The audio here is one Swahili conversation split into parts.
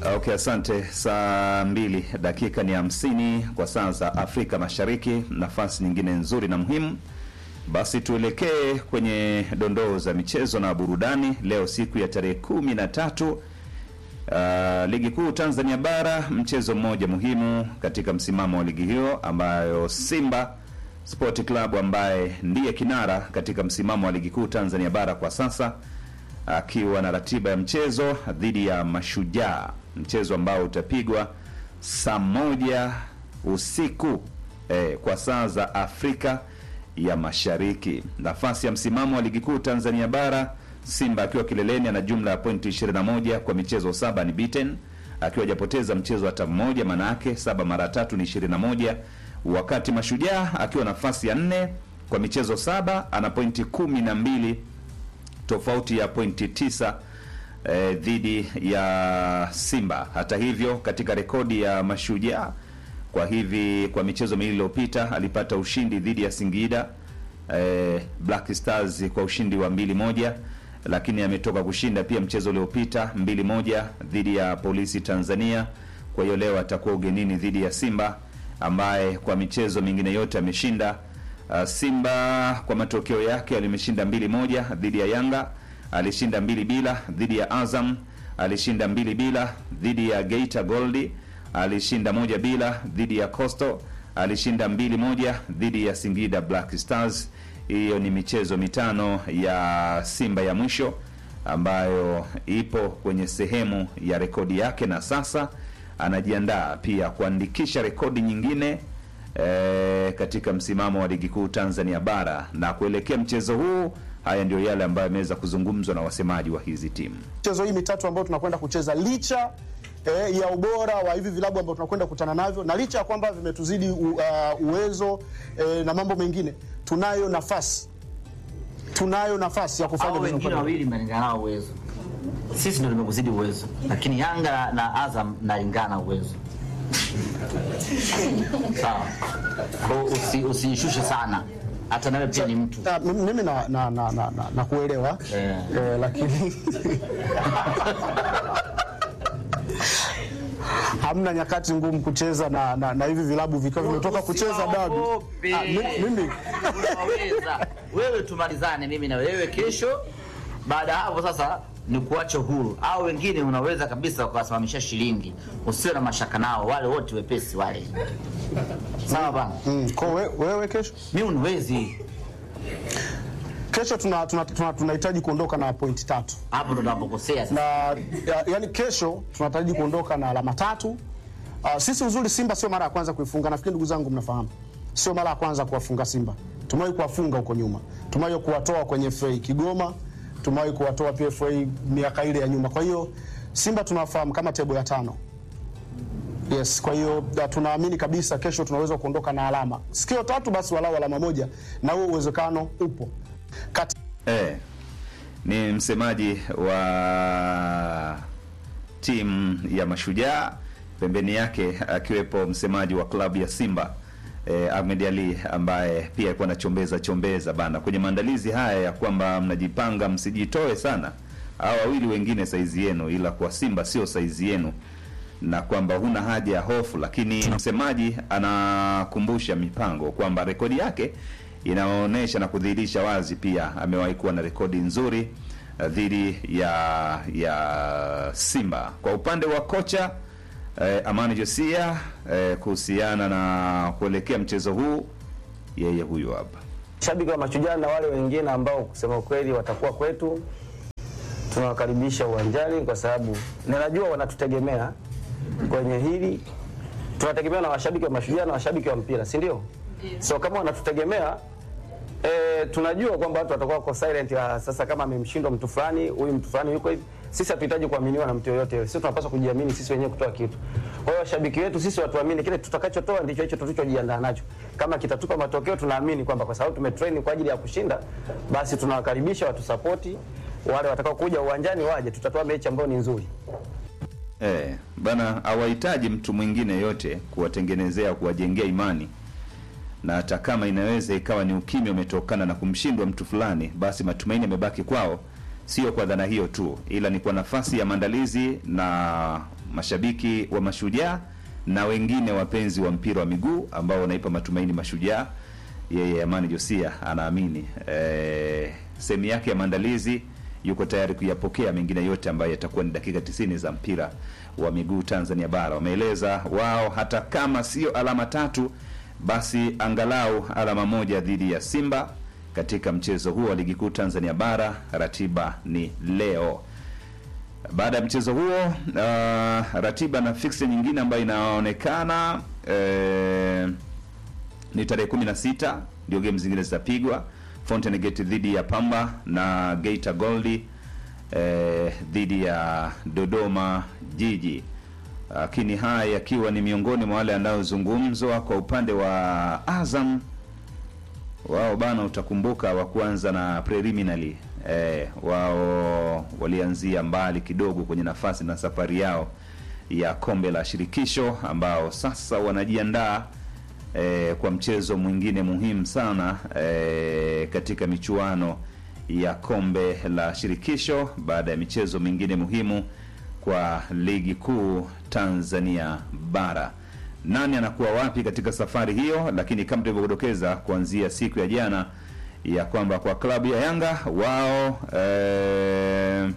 Okay, asante. Saa mbili dakika ni hamsini kwa saa za Afrika Mashariki. Nafasi nyingine nzuri na muhimu, basi tuelekee kwenye dondoo za michezo na burudani. Leo siku ya tarehe kumi na tatu uh, ligi kuu Tanzania Bara, mchezo mmoja muhimu katika msimamo wa ligi hiyo ambayo Simba Sport Club ambaye ndiye kinara katika msimamo wa ligi kuu Tanzania Bara kwa sasa akiwa na ratiba ya mchezo dhidi ya Mashujaa, mchezo ambao utapigwa saa moja usiku eh, kwa saa za Afrika ya Mashariki. Nafasi ya msimamo wa ligi kuu Tanzania Bara, Simba akiwa kileleni ana jumla ya pointi 21 kwa michezo saba ni beaten, akiwa hajapoteza mchezo hata mmoja, maana yake saba mara tatu ni 21, wakati Mashujaa akiwa nafasi ya nne kwa michezo saba ana pointi kumi na mbili tofauti ya pointi tisa eh, dhidi ya Simba. Hata hivyo, katika rekodi ya Mashujaa kwa hivi kwa michezo miwili iliyopita alipata ushindi dhidi ya Singida eh, Black Stars kwa ushindi wa mbili moja, lakini ametoka kushinda pia mchezo uliopita mbili moja dhidi ya Polisi Tanzania. Kwa hiyo leo atakuwa ugenini dhidi ya Simba ambaye kwa michezo mingine yote ameshinda. Uh, Simba kwa matokeo yake alimeshinda mbili moja dhidi ya Yanga, alishinda mbili bila dhidi ya Azam, alishinda mbili bila dhidi ya Geita Goldi, alishinda moja bila dhidi ya Coastal, alishinda mbili moja dhidi ya Singida Black Stars. Hiyo ni michezo mitano ya Simba ya mwisho ambayo ipo kwenye sehemu ya rekodi yake, na sasa anajiandaa pia kuandikisha rekodi nyingine e, katika msimamo wa ligi kuu Tanzania bara na kuelekea mchezo huu. Haya ndio yale ambayo yameweza kuzungumzwa na wasemaji wa hizi timu. michezo hii mitatu ambayo tunakwenda kucheza licha eh, ya ubora wa hivi vilabu ambavyo tunakwenda kukutana navyo na licha ya kwamba vimetuzidi u, uh, uwezo eh, na mambo mengine, tunayo nafasi tunayo nafasi ya kufanya au vizuri wengine kwa- wawili mnalingana nao uwezo. Sisi ndio tumekuzidi uwezo, lakini Yanga na Azam mnalingana uwezo. Sawa, kwa hiyo usi, usijishushe sana, hata nawe pia ni mtu Na, mimi mimi na, na, na, na, na, na kuelewa Eh. eh, lakini hamna nyakati ngumu kucheza na, na, na hivi vilabu vikiwa vimetoka kucheza dabi. Usiwaogope. Ah, mi- mimi Unaweza wewe, tumalizane mimi na wewe kesho. Baada ya hapo sasa ni kuacha huru, au wengine unaweza kabisa ukawasimamisha shilingi, usiwe na mashaka nao, wale wote wepesi wale. Sawa bana, mm, kwa we, wewe kesho mimi unwezi kesho tunahitaji tuna, tuna, tunahitaji kuondoka na pointi tatu hapo ndo tunapokosea sasa. na ya, yani kesho tunahitaji kuondoka na alama tatu. Uh, sisi uzuri Simba sio mara ya kwanza kuifunga, nafikiri ndugu zangu mnafahamu, sio mara ya kwanza kuwafunga Simba. Tumewahi kuwafunga huko nyuma, tumewahi kuwatoa kwenye FA Kigoma, tumewahi kuwatoa pia FA miaka ile ya nyuma. Kwa hiyo Simba tunawafahamu kama tebo ya tano. Yes, kwa hiyo da, tunaamini kabisa kesho tunaweza kuondoka na alama, sikio tatu basi, walau alama moja, na huo uwezekano upo Kati Eh, ni msemaji wa timu ya Mashujaa, pembeni yake akiwepo msemaji wa klabu ya Simba eh, Ahmed Ali ambaye pia alikuwa anachombeza chombeza bana kwenye maandalizi haya ya kwamba mnajipanga msijitoe sana, hao wawili wengine saizi yenu, ila kwa Simba sio saizi yenu na kwamba huna haja ya hofu, lakini msemaji anakumbusha mipango kwamba rekodi yake inaonyesha na kudhihirisha wazi pia amewahi kuwa na rekodi nzuri uh, dhidi ya ya Simba. Kwa upande wa kocha eh, Amani Josia eh, kuhusiana na kuelekea mchezo huu, yeye huyu hapa. Shabiki wa Mashujaa na wale wengine ambao kusema ukweli watakuwa kwetu, tunawakaribisha uwanjani kwa sababu ninajua wanatutegemea kwenye hili. Tunategemea na washabiki wa Mashujaa na washabiki wa mpira, si ndio? So kama wanatutegemea e, tunajua kwamba watu watakuwa wako silent ya, sasa kama amemshindwa mtu fulani, huyu mtu fulani yuko hivi. Sisi hatuhitaji kuaminiwa na mtu yoyote yule. Sisi tunapaswa kujiamini sisi wenyewe kutoa kitu. Kwa hiyo washabiki wetu sisi watuamini, kile tutakachotoa ndicho hicho tulichojiandaa nacho. Kama kitatupa matokeo, tunaamini kwamba kwa sababu tumetrain kwa ajili ya kushinda, basi tunawakaribisha watusapoti. Wale watakao kuja uwanjani waje, tutatoa mechi ambayo ni nzuri. Eh, bana hawahitaji mtu mwingine yote kuwatengenezea kuwajengea imani, na hata kama inaweza ikawa ni ukimya umetokana na kumshindwa mtu fulani, basi matumaini yamebaki kwao, sio kwa dhana hiyo tu, ila ni kwa nafasi ya maandalizi na mashabiki wa Mashujaa na wengine wapenzi wa mpira wa miguu ambao wanaipa matumaini Mashujaa. Yeye Amani Josia anaamini eh, sehemu yake ya maandalizi yuko tayari kuyapokea mengine yote ambayo yatakuwa ni dakika 90 za mpira wa miguu Tanzania bara. Wameeleza wao hata kama sio alama tatu, basi angalau alama moja dhidi ya Simba katika mchezo huo wa ligi kuu Tanzania bara. Ratiba ni leo. Baada ya mchezo huo uh, ratiba na fixture nyingine ambayo inaonekana eh, ni tarehe 16 ndio game zingine zitapigwa. Fountain Gate dhidi ya Pamba na Geita Gold eh, dhidi ya Dodoma Jiji. Lakini haya yakiwa ni miongoni mwa wale yanayozungumzwa kwa upande wa Azam wao bana, utakumbuka wa kuanza na preliminary eh, wao walianzia mbali kidogo kwenye nafasi na safari yao ya kombe la shirikisho ambao sasa wanajiandaa eh, kwa mchezo mwingine muhimu sana eh, katika michuano ya kombe la shirikisho baada ya michezo mingine muhimu kwa ligi kuu Tanzania bara. Nani anakuwa wapi katika safari hiyo? Lakini kama tulivyodokeza kuanzia siku ya jana ya kwamba kwa klabu ya Yanga wao eh,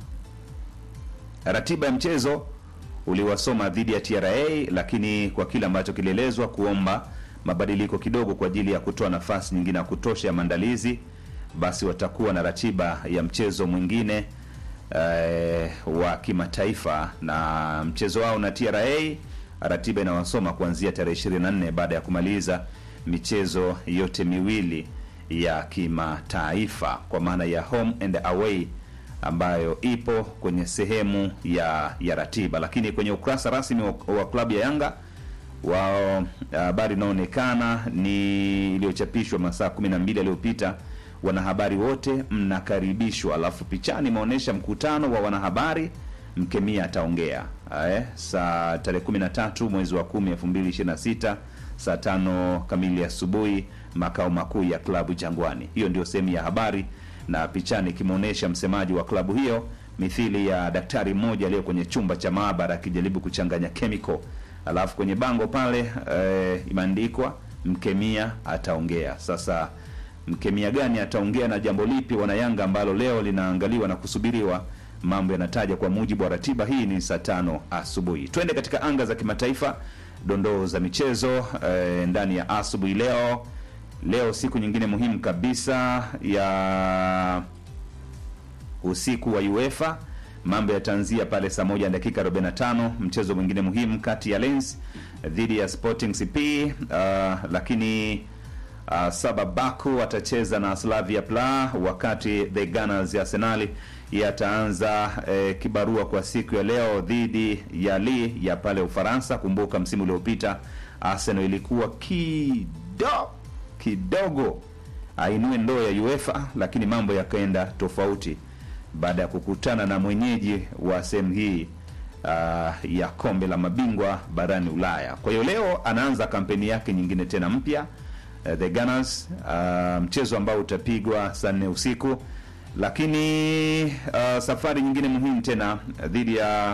ratiba ya mchezo uliwasoma dhidi ya TRA, lakini kwa kile ambacho kilielezwa kuomba mabadiliko kidogo kwa ajili ya kutoa nafasi nyingine ya kutosha ya maandalizi, basi watakuwa na ratiba ya mchezo mwingine eh, wa kimataifa na mchezo wao na TRA ratiba inawasoma kuanzia tarehe 24 baada ya kumaliza michezo yote miwili ya kimataifa kwa maana ya home and away ambayo ipo kwenye sehemu ya ya ratiba, lakini kwenye ukurasa rasmi wa, wa klabu ya Yanga wao habari inaonekana ni iliyochapishwa masaa 12 yaliyopita. Wanahabari wote mnakaribishwa, alafu pichani imeonyesha mkutano wa wanahabari Mkemia ataongea eh, saa tarehe 13 mwezi wa 10 2026 saa tano kamili asubuhi makao makuu ya klabu Jangwani. Hiyo ndio sehemu ya habari, na pichani ikimwonyesha msemaji wa klabu hiyo mithili ya daktari mmoja aliyo kwenye chumba cha maabara akijaribu kuchanganya chemical, alafu kwenye bango pale eh, imeandikwa Mkemia ataongea. Sasa mkemia gani ataongea na jambo lipi wanayanga ambalo leo linaangaliwa na kusubiriwa mambo yanataja kwa mujibu wa ratiba hii ni saa tano asubuhi. Twende katika anga za kimataifa, dondoo za michezo eh, ndani ya asubuhi leo. Leo siku nyingine muhimu kabisa ya usiku wa UEFA. Mambo yataanzia pale saa moja na dakika 45, mchezo mwingine muhimu kati ya Lens dhidi ya Sporting CP. Uh, lakini uh, Saba Baku atacheza na Slavia Praha, wakati the Gunners ya Arsenali yataanza eh, kibarua kwa siku ya leo dhidi ya Lille ya pale Ufaransa. Kumbuka msimu uliopita Arsenal ilikuwa kido kidogo ainue ndoo ya UEFA, lakini mambo yakaenda tofauti baada ya kukutana na mwenyeji wa sehemu hii uh, ya kombe la mabingwa barani Ulaya. Kwa hiyo leo anaanza kampeni yake nyingine tena mpya uh, the Gunners uh, mchezo ambao utapigwa saa nne usiku lakini uh, safari nyingine muhimu tena dhidi ya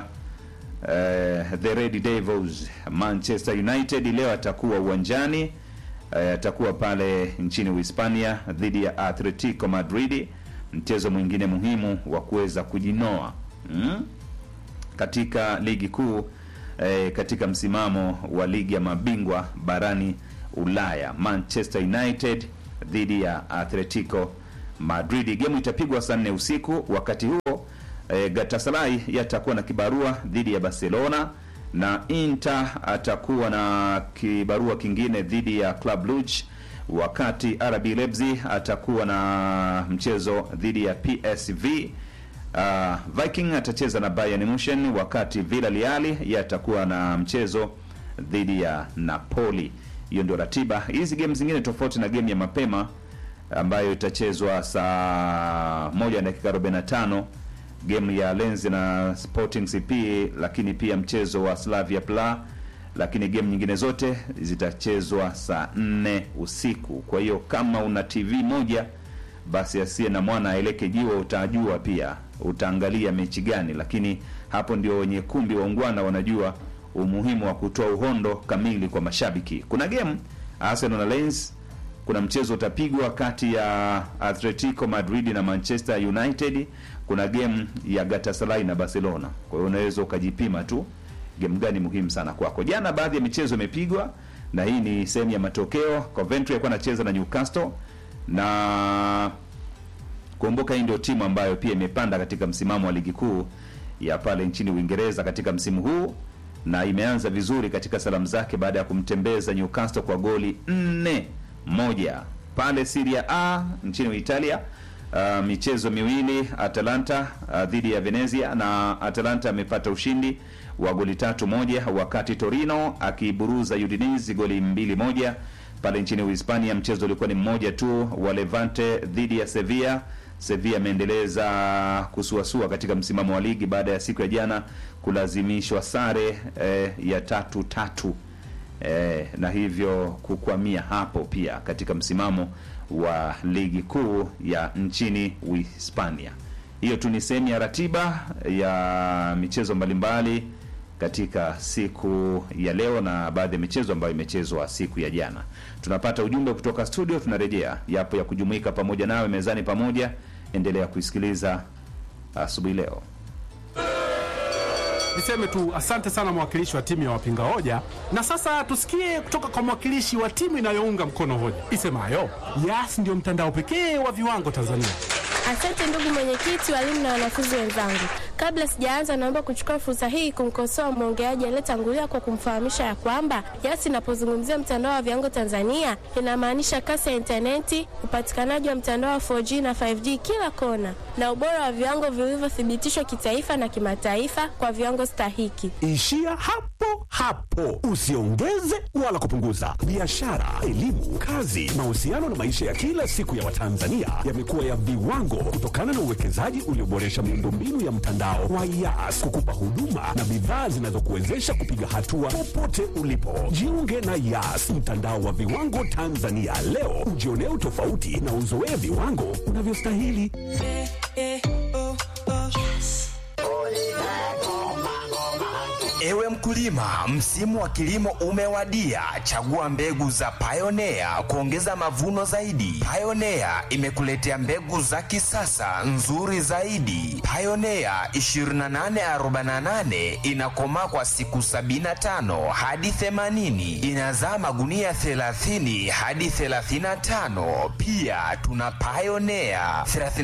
uh, the Red Devils Manchester United leo atakuwa uwanjani uh, atakuwa pale nchini Uhispania dhidi ya Atletico Madrid, mchezo mwingine muhimu wa kuweza kujinoa mm? katika ligi kuu eh, katika msimamo wa ligi ya mabingwa barani Ulaya, Manchester United dhidi ya Atletico Madrid. Gemu itapigwa saa nne usiku. Wakati huo e, Galatasaray yatakuwa na kibarua dhidi ya Barcelona na Inter atakuwa na kibarua kingine dhidi ya Club Brugge, wakati RB Leipzig atakuwa na mchezo dhidi ya PSV. Uh, Viking atacheza na Bayern Munchen, wakati Villarreal yatakuwa na mchezo dhidi ya Napoli. Hiyo ndio ratiba. Hizi game zingine tofauti na game ya mapema ambayo itachezwa saa moja na dakika 45 game ya Lens na Sporting CP, lakini pia mchezo wa Slavia Praha, lakini game nyingine zote zitachezwa saa nne usiku. Kwa hiyo kama una TV moja basi asiye na mwana aeleke jiwa, utajua pia utaangalia mechi gani, lakini hapo ndio wenye kumbi waungwana wanajua umuhimu wa kutoa uhondo kamili kwa mashabiki. Kuna game Arsenal na Lens, kuna mchezo utapigwa kati ya Atletico Madrid na Manchester United, kuna game ya Galatasaray na Barcelona. Kwa hiyo unaweza ukajipima tu game gani muhimu sana kwako. Jana baadhi ya michezo imepigwa na hii ni sehemu ya matokeo. Coventry alikuwa anacheza na Newcastle na kumbuka, hii ndio timu ambayo pia imepanda katika msimamo wa ligi kuu ya pale nchini Uingereza katika msimu huu na imeanza vizuri katika salamu zake baada ya kumtembeza Newcastle kwa goli nne moja pale Serie A nchini Italia. Uh, michezo miwili Atalanta uh, dhidi ya Venezia na Atalanta amepata ushindi wa goli tatu moja, wakati Torino akiburuza Udinese goli mbili moja pale nchini Uhispania. Mchezo ulikuwa ni mmoja tu wa Levante dhidi ya Sevilla. Sevilla ameendeleza kusuasua katika msimamo wa ligi baada ya siku ya jana kulazimishwa sare eh, ya tatu tatu eh, na hivyo kukwamia hapo pia katika msimamo wa ligi kuu ya nchini Uhispania. Hiyo tu ni sehemu ya ratiba ya michezo mbalimbali katika siku ya leo na baadhi ya michezo ambayo imechezwa siku ya jana. Tunapata ujumbe kutoka studio, tunarejea yapo ya kujumuika pamoja nawe mezani pamoja. Endelea kuisikiliza asubuhi leo. Niseme tu asante sana mwakilishi wa timu ya wapinga hoja, na sasa tusikie kutoka kwa mwakilishi wa timu inayounga mkono hoja isemayo Yas ndio mtandao pekee wa viwango Tanzania. Asante ndugu mwenyekiti, walimu na wanafunzi wenzangu. Kabla sijaanza, naomba kuchukua fursa hii kumkosoa mwongeaji aliyetangulia kwa kumfahamisha ya kwamba Yas inapozungumzia mtandao wa viwango Tanzania inamaanisha kasi ya intaneti, upatikanaji wa mtandao wa 4G na 5G kila kona, na ubora wa viwango vilivyothibitishwa kitaifa na kimataifa kwa viwango stahiki. Ishia hapo hapo, usiongeze wala kupunguza. Biashara, elimu, kazi, mahusiano na maisha ya kila siku ya Watanzania yamekuwa ya viwango kutokana na uwekezaji ulioboresha miundombinu ya mtandao wa Yas kukupa huduma na bidhaa zinazokuwezesha kupiga hatua popote ulipo. Jiunge na Yas, mtandao wa viwango Tanzania leo, ujionee utofauti na uzoee viwango unavyostahili. Ewe mkulima, msimu wa kilimo umewadia. Chagua mbegu za Pioneer kuongeza mavuno zaidi. Pioneer imekuletea mbegu za kisasa nzuri zaidi. Pioneer 2848 inakomaa kwa siku 75 hadi 80, inazaa magunia 30 hadi 35. Pia tuna Pioneer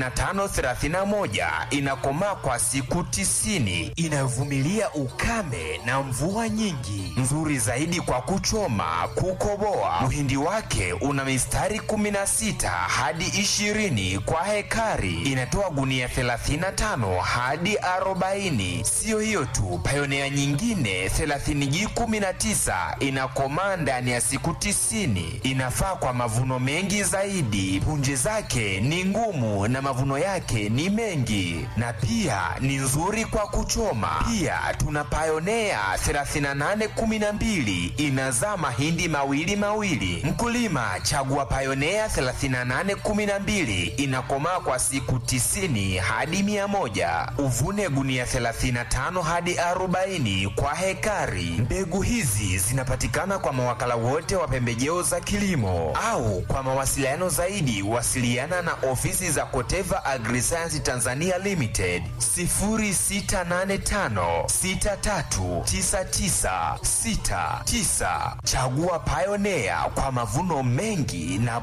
3531 inakomaa kwa siku 90, inayovumilia ukame na mvua nyingi, nzuri zaidi kwa kuchoma, kukoboa. Mhindi wake una mistari 16 hadi 20 kwa hekari, inatoa gunia 35 hadi 40. Siyo hiyo tu, Pioneer nyingine 30G19 inakomaa ndani ya siku 90, inafaa kwa mavuno mengi zaidi. Punje zake ni ngumu na mavuno yake ni mengi, na pia ni nzuri kwa kuchoma. Pia tuna Pioneer 3812 inazaa mahindi mawili mawili. Mkulima chagua Pioneer 3812 inakomaa kwa siku 90 hadi 100. Uvune gunia 35 hadi 40 kwa hekari. Mbegu hizi zinapatikana kwa mawakala wote wa pembejeo za kilimo au kwa mawasiliano zaidi wasiliana na ofisi za Koteva Agriscience Tanzania Limited 0685 639969. Chagua Pioneer kwa mavuno mengi na